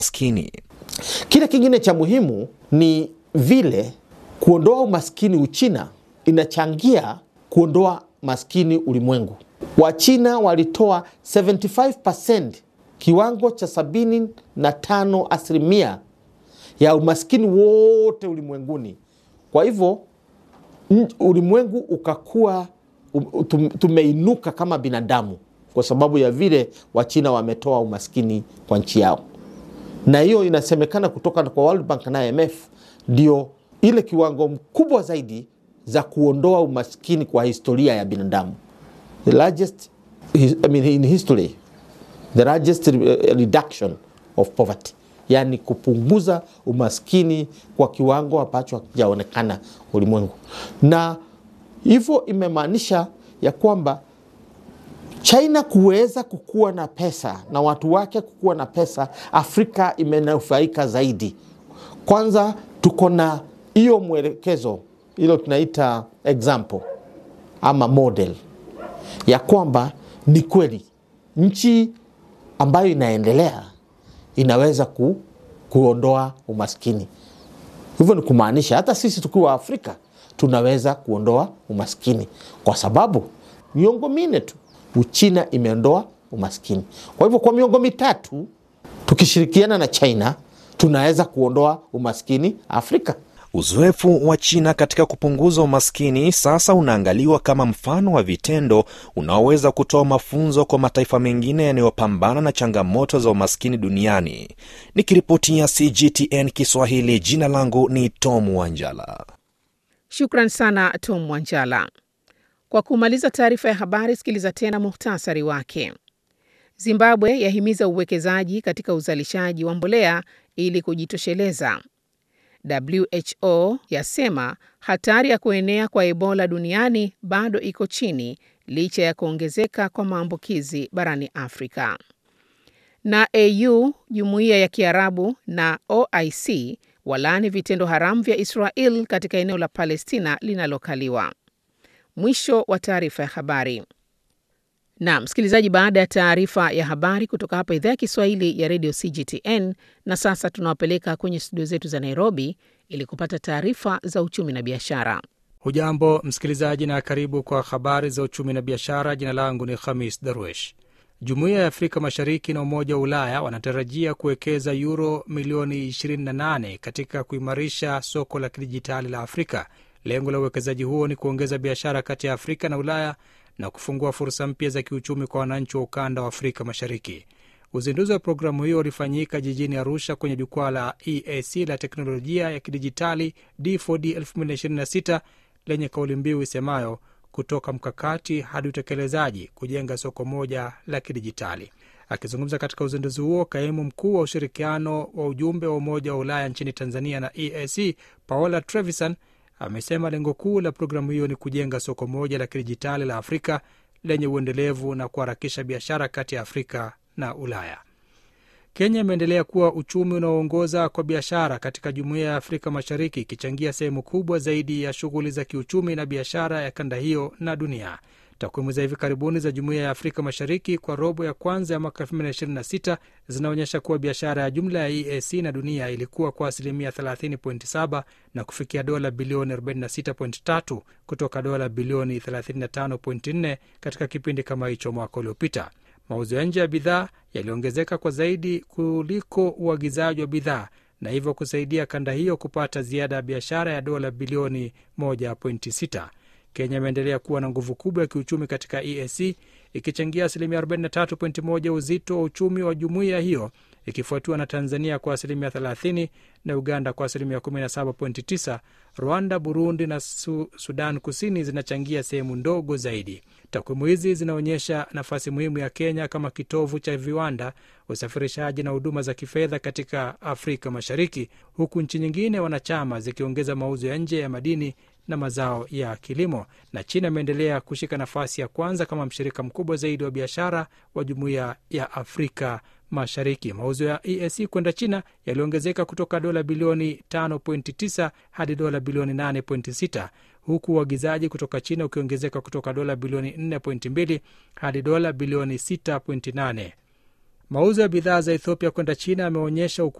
umaskini. Kile kingine cha muhimu ni vile kuondoa umaskini Uchina inachangia kuondoa maskini ulimwengu. Wachina walitoa 75% kiwango cha 75 asilimia ya umaskini wote ulimwenguni. Kwa hivyo ulimwengu ukakuwa tumeinuka kama binadamu kwa sababu ya vile Wachina wametoa umaskini kwa nchi yao, na hiyo inasemekana kutoka kwa World Bank na IMF ndio ile kiwango mkubwa zaidi za kuondoa umaskini kwa historia ya binadamu, the largest, I mean, in history the largest reduction of poverty, yani kupunguza umaskini kwa kiwango ambacho hakijaonekana ulimwengu, na hivyo imemaanisha ya kwamba China kuweza kukuwa na pesa na watu wake kukuwa na pesa, Afrika imenufaika zaidi. Kwanza tuko na hiyo mwelekezo, hilo tunaita example ama model ya kwamba ni kweli nchi ambayo inaendelea inaweza ku, kuondoa umaskini. Hivyo ni kumaanisha hata sisi tukiwa Afrika tunaweza kuondoa umaskini kwa sababu miongo minne tu Uchina imeondoa umaskini. Kwa hivyo kwa miongo mitatu tukishirikiana na China tunaweza kuondoa umaskini Afrika. Uzoefu wa China katika kupunguza umaskini sasa unaangaliwa kama mfano wa vitendo unaoweza kutoa mafunzo kwa mataifa mengine yanayopambana na changamoto za umaskini duniani. Nikiripotia CGTN Kiswahili, jina langu ni Tom Wanjala. Shukran sana Tom Wanjala. Kwa kumaliza taarifa ya habari, sikiliza tena muhtasari wake. Zimbabwe yahimiza uwekezaji katika uzalishaji wa mbolea ili kujitosheleza. WHO yasema hatari ya kuenea kwa Ebola duniani bado iko chini licha ya kuongezeka kwa maambukizi barani Afrika. Na AU, Jumuiya ya Kiarabu na OIC walaani vitendo haramu vya Israel katika eneo la Palestina linalokaliwa. Mwisho wa taarifa ya habari. Na msikilizaji, baada ya taarifa ya habari kutoka hapa idhaa ya Kiswahili ya redio CGTN, na sasa tunawapeleka kwenye studio zetu za Nairobi ili kupata taarifa za uchumi na biashara. Hujambo msikilizaji, na karibu kwa habari za uchumi na biashara. Jina langu ni Khamis Darwesh. Jumuiya ya Afrika Mashariki na Umoja wa Ulaya wanatarajia kuwekeza yuro milioni 28 katika kuimarisha soko la kidijitali la Afrika. Lengo la uwekezaji huo ni kuongeza biashara kati ya Afrika na Ulaya na kufungua fursa mpya za kiuchumi kwa wananchi wa ukanda wa Afrika Mashariki. Uzinduzi wa programu hiyo ulifanyika jijini Arusha kwenye jukwaa la EAC la teknolojia ya kidijitali D4D 2026 lenye kauli mbiu isemayo kutoka mkakati hadi utekelezaji, kujenga soko moja la kidijitali. Akizungumza katika uzinduzi huo, kaimu mkuu wa ushirikiano wa ujumbe wa Umoja wa Ulaya nchini Tanzania na EAC Paola Trevisan amesema lengo kuu la programu hiyo ni kujenga soko moja la kidijitali la Afrika lenye uendelevu na kuharakisha biashara kati ya Afrika na Ulaya. Kenya imeendelea kuwa uchumi unaoongoza kwa biashara katika jumuiya ya Afrika Mashariki, ikichangia sehemu kubwa zaidi ya shughuli za kiuchumi na biashara ya kanda hiyo na dunia. Takwimu za hivi karibuni za jumuiya ya Afrika Mashariki kwa robo ya kwanza ya mwaka 2026 zinaonyesha kuwa biashara ya jumla ya EAC na dunia ilikuwa kwa asilimia 30.7 na kufikia dola bilioni 46.3 kutoka dola bilioni 35.4 katika kipindi kama hicho mwaka uliopita. Mauzo ya nje ya bidhaa yaliongezeka kwa zaidi kuliko uagizaji wa bidhaa na hivyo kusaidia kanda hiyo kupata ziada ya biashara ya dola bilioni 1.6. Kenya imeendelea kuwa na nguvu kubwa ya kiuchumi katika EAC ikichangia asilimia 43.1 ya uzito wa uchumi wa jumuiya hiyo ikifuatiwa na Tanzania kwa asilimia 30 na Uganda kwa asilimia 17.9. Rwanda, Burundi na Su Sudan Kusini zinachangia sehemu ndogo zaidi. Takwimu hizi zinaonyesha nafasi muhimu ya Kenya kama kitovu cha viwanda, usafirishaji na huduma za kifedha katika Afrika Mashariki, huku nchi nyingine wanachama zikiongeza mauzo ya nje ya madini na mazao ya kilimo. Na China imeendelea kushika nafasi ya kwanza kama mshirika mkubwa zaidi wa biashara wa jumuiya ya Afrika Mashariki. Mauzo ya EAC kwenda China yaliongezeka kutoka dola bilioni 5.9 hadi dola bilioni 8.6 huku uagizaji kutoka China ukiongezeka kutoka dola bilioni 4.2 hadi dola bilioni 6.8. Mauzo ya bidhaa za Ethiopia kwenda China yameonyesha